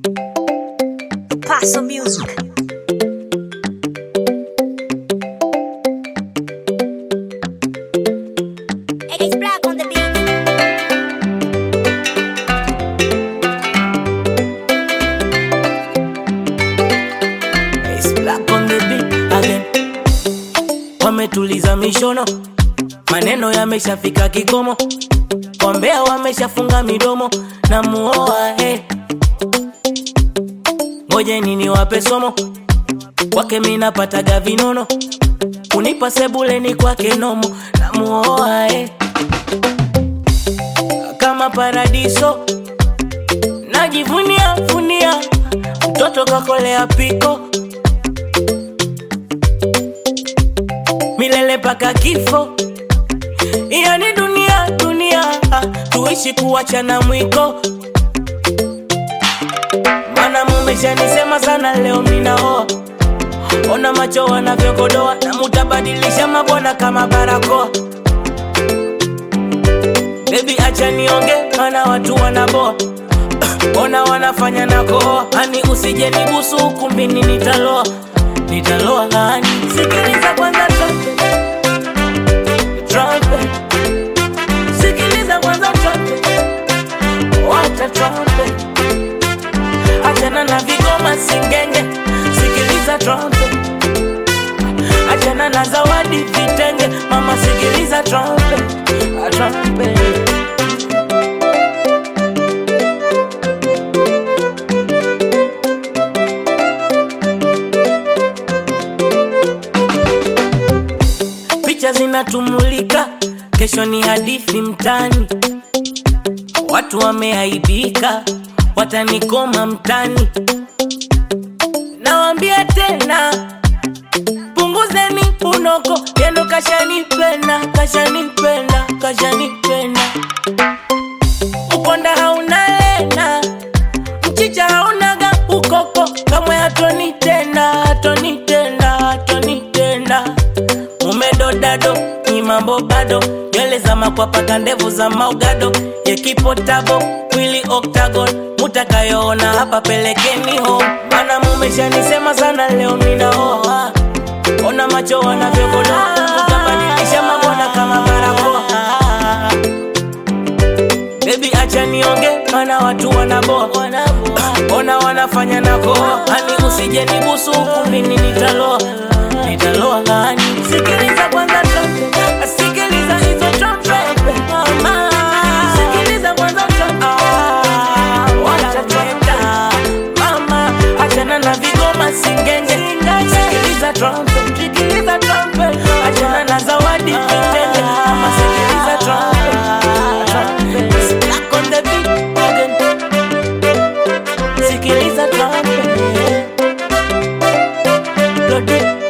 Paso Music. It's black on the beat. It's black on the beat again. Wametuliza mishono, maneno yameshafika kikomo, wambea wameshafunga midomo na muoa hey. Ngoje nini wape somo kwake, minapataga vinono, unipa sebuleni kwake nomo na muoa hey. Kama paradiso najivunia vunia, mtoto kakolea piko milele paka kifo. Hiyo ni dunia dunia, ah, tuishi kuachana mwiko. Mana mumeshanisema sana, leo minaoa. Ona macho wanavyokodoa, na mutabadilisha mabwana kama barakoa. Baby acha nionge, mana watu wanaboa Ona wanafanya na koa, hani usije nibusu ukumbini, nitaloa nitaloa hani. Sikiliza kwanza trumpet, trumpet. Sikiliza kwanza trumpet, wacha trumpet. Achana na vigoma singenge, sikiliza trumpet. Achana na zawadi vitenge, mama sikiliza trumpet, ah, trumpet. picha zinatumulika, kesho ni hadithi mtani. Watu wameaibika, watanikoma mtani. Nawambia tena, punguzeni unoko, yendo kashanipenda, kashanipenda, kashanipenda. Ukonda hauna lena, mchicha haunaga ukoko, kamwe hatoni tena, hatoni tena, hatoni tena umedodado ni mambo bado nywele za makwapaka ndevu za maugado yekipotabo mwili octagon mutakayoona hapa pelekeni home mana mumeshanisema sana leo minaoa ona macho wanavyogodoa mutabadilisha mabwana kama barakoa Baby acha nionge, mana watu wanaboa, ona wanafanya na koa, hani usije nibusu ukumbini, nitaloa nitaloa hani. Sikiliza kwanza trumpet, sikiliza hizo trumpet, mama. Sikiliza kwanza trumpet, ah, wacha trumpet, mama. Achana na vigoma singenge, sikiliza trumpet, sikiliza trumpet, achana na zawadi vitenge, mama. Sikiliza trumpet, trumpet. Black on the beat again. Sikiliza trumpet, Lodi.